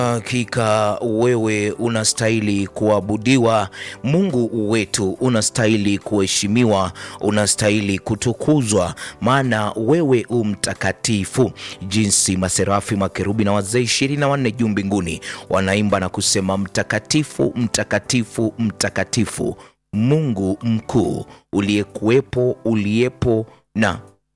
Hakika wewe unastahili kuabudiwa, Mungu wetu unastahili kuheshimiwa, unastahili kutukuzwa, maana wewe u mtakatifu. Jinsi maserafi, makerubi na wazee ishirini na wanne juu mbinguni wanaimba na kusema mtakatifu, mtakatifu, mtakatifu, Mungu mkuu, uliyekuwepo, uliyepo na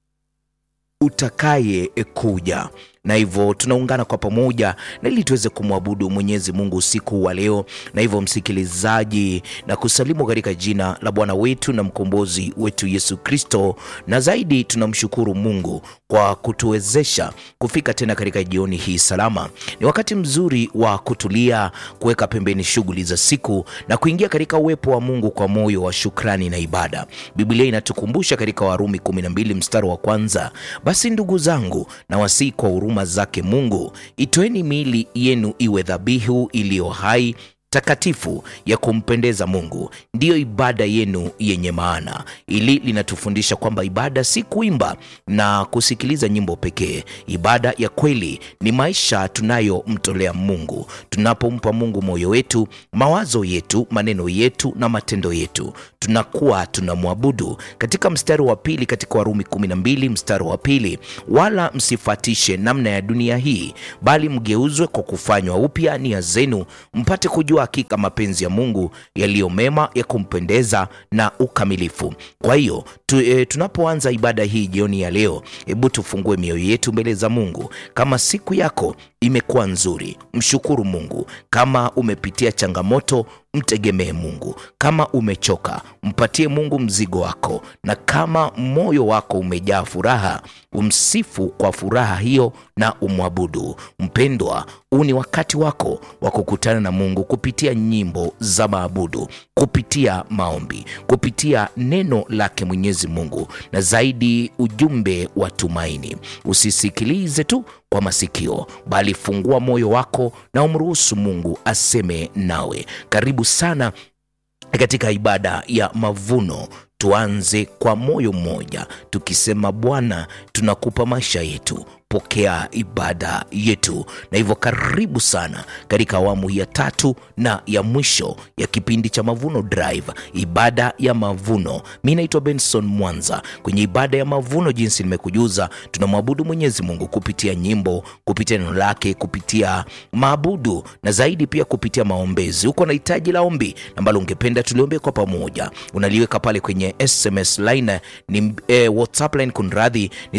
utakaye kuja na hivyo tunaungana kwa pamoja na ili tuweze kumwabudu Mwenyezi Mungu usiku wa leo. Na hivyo msikilizaji, na kusalimu katika jina la Bwana wetu na mkombozi wetu Yesu Kristo, na zaidi tunamshukuru Mungu kwa kutuwezesha kufika tena katika jioni hii salama. Ni wakati mzuri wa kutulia, kuweka pembeni shughuli za siku na kuingia katika uwepo wa Mungu kwa moyo wa shukrani na ibada. Biblia inatukumbusha katika Warumi 12 mstari wa kwanza, basi ndugu zangu, na wasii kwa huruma zake Mungu, itoeni miili yenu iwe dhabihu iliyo hai takatifu ya kumpendeza Mungu, ndiyo ibada yenu yenye maana. Ili linatufundisha kwamba ibada si kuimba na kusikiliza nyimbo pekee. Ibada ya kweli ni maisha tunayomtolea Mungu, tunapompa Mungu moyo wetu, mawazo yetu, maneno yetu na matendo yetu, tunakuwa tunamwabudu. Katika mstari wa pili katika Warumi 12 mstari wa pili, wala msifatishe namna ya dunia hii, bali mgeuzwe kwa kufanywa upya nia zenu, mpate kujua hakika mapenzi ya Mungu yaliyo mema ya kumpendeza na ukamilifu. Kwa hiyo tu, e, tunapoanza ibada hii jioni ya leo, hebu tufungue mioyo yetu mbele za Mungu. Kama siku yako imekuwa nzuri, mshukuru Mungu. Kama umepitia changamoto, mtegemee Mungu. Kama umechoka, mpatie Mungu mzigo wako, na kama moyo wako umejaa furaha, umsifu kwa furaha hiyo na umwabudu. Mpendwa, huu ni wakati wako wa kukutana na Mungu kupitia nyimbo za maabudu, kupitia maombi, kupitia neno lake Mwenyezi Mungu, na zaidi ujumbe wa tumaini. Usisikilize tu kwa masikio, bali fungua moyo wako na umruhusu Mungu aseme nawe. Karibu sana katika ibada ya mavuno. Tuanze kwa moyo mmoja tukisema, Bwana, tunakupa maisha yetu, pokea ibada yetu. Na hivyo karibu sana katika awamu ya tatu na ya mwisho ya kipindi cha Mavuno Drive, ibada ya mavuno. Mi naitwa Benson Mwanza. Kwenye ibada ya mavuno, jinsi nimekujuza, tunamwabudu Mwenyezi Mungu kupitia nyimbo, kupitia neno lake, kupitia maabudu na zaidi pia kupitia maombezi. Uko na hitaji la ombi ambalo ungependa tuliombe kwa pamoja, unaliweka pale kwenye SMS line ni eh, WhatsApp line kunradhi, ni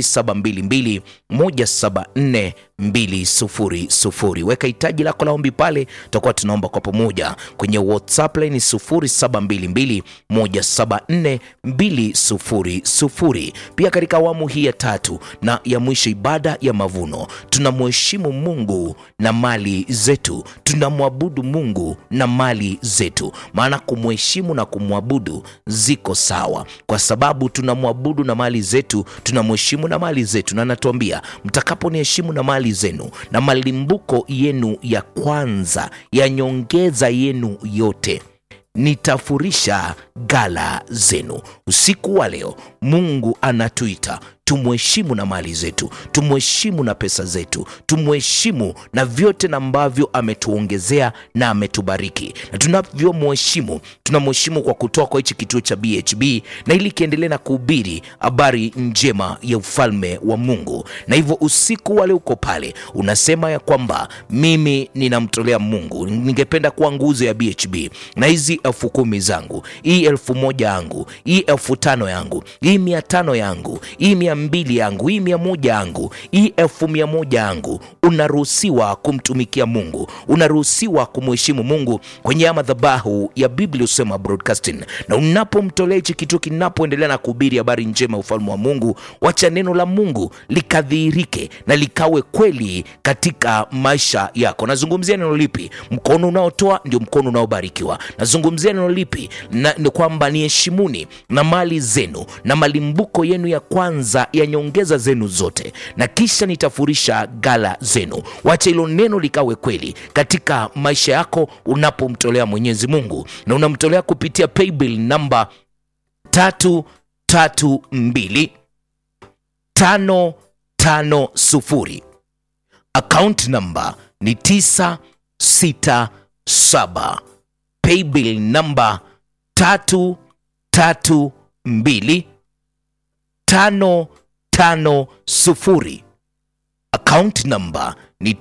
0722 174 200. Weka hitaji lako la ombi pale, tutakuwa tunaomba kwa pamoja kwenye WhatsApp line 0722 174 200. Pia katika awamu hii ya tatu na ya mwisho, ibada ya mavuno, tunamheshimu Mungu na mali zetu, tunamwabudu Mungu na mali zetu, maana kumheshimu na kumwabudu ziko sawa, kwa sababu tunamwabudu na mali zetu, tunamheshimu na mali zetu, na anatuambia mtakaponiheshimu na mali zenu na malimbuko yenu ya kwanza ya nyongeza yenu yote nitafurisha gala zenu. Usiku wa leo Mungu anatuita tumheshimu na mali zetu, tumheshimu na pesa zetu, tumheshimu na vyote na ambavyo ametuongezea na ametubariki. Na tunavyomheshimu, tunamheshimu kwa kutoa kwa hichi kituo cha BHB, na ili kiendelee na kuhubiri habari njema ya ufalme wa Mungu. Na hivyo usiku wale uko pale, unasema ya kwamba mimi ninamtolea Mungu, ningependa kuwa nguzo ya BHB, na hizi elfu kumi zangu, hii elfu moja yangu, hii elfu tano yangu, hii mia tano yangu, hii mia mbili yangu, hii mia moja yangu, hii elfu mia moja yangu. Unaruhusiwa kumtumikia Mungu, unaruhusiwa kumheshimu Mungu kwenye ya madhabahu ya Biblia Usema Broadcasting. Na unapomtolea hichi kitu, kinapoendelea na kuhubiri habari njema ya ufalme wa Mungu, wacha neno la Mungu likadhihirike na likawe kweli katika maisha yako. Nazungumzia neno lipi? Mkono unaotoa ndio mkono unaobarikiwa. Nazungumzia neno lipi? Na, ni kwamba niheshimuni na mali zenu na malimbuko yenu ya kwanza ya nyongeza zenu zote, na kisha nitafurisha gala zenu. Wacha hilo neno likawe kweli katika maisha yako unapomtolea Mwenyezi Mungu, na unamtolea kupitia paybill namba tatu tatu mbili tano tano sufuri account namba ni 967 paybill namba tatu tatu mbili tano tano sufuri account namba ni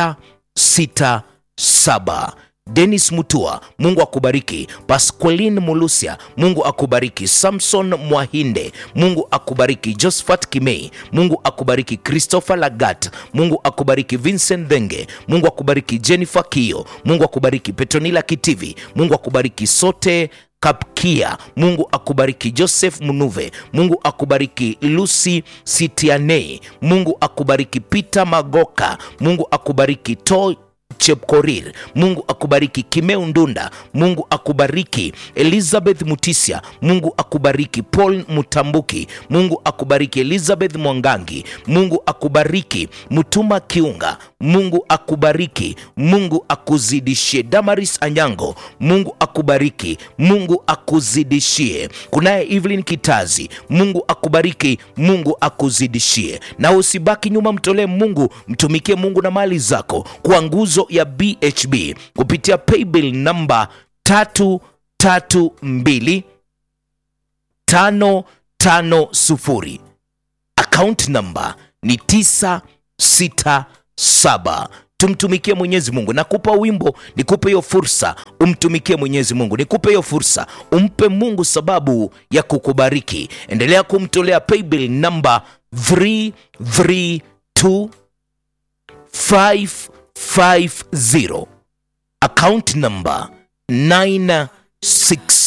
967 Dennis Mutua, Mungu akubariki. Pasqualin Mulusia, Mungu akubariki. Samson Mwahinde, Mungu akubariki. Josephat Kimei, Mungu akubariki. Christopher Lagat, Mungu akubariki. Vincent Dhenge, Mungu akubariki. Jennifer Kio, Mungu akubariki. Petronila Kitivi, Mungu akubariki. Sote Kapkia, Mungu akubariki. Joseph Munuve, Mungu akubariki. Lucy Sitianei, Mungu akubariki. Peter Magoka, Mungu akubariki. To Chepkorir, Mungu akubariki. Kimeu Ndunda, Mungu akubariki. Elizabeth Mutisia, Mungu akubariki. Paul Mutambuki, Mungu akubariki. Elizabeth Mwangangi, Mungu akubariki. Mutuma Kiunga, Mungu akubariki. Mungu akuzidishie. Damaris Anyango, Mungu akubariki. Mungu akuzidishie. Kunaye Evelyn Kitazi, Mungu akubariki. Mungu akuzidishie. Na usibaki nyuma, mtolee Mungu, mtumikie Mungu na mali zako kwa nguzo ya BHB kupitia paybill namba tatu tatu mbili tano tano sufuri account namba ni tisa sita saba tumtumikie mwenyezi mungu nakupa wimbo nikupe hiyo fursa umtumikie mwenyezi mungu nikupe hiyo fursa umpe mungu sababu ya kukubariki endelea kumtolea paybill namba 332 550 account number 96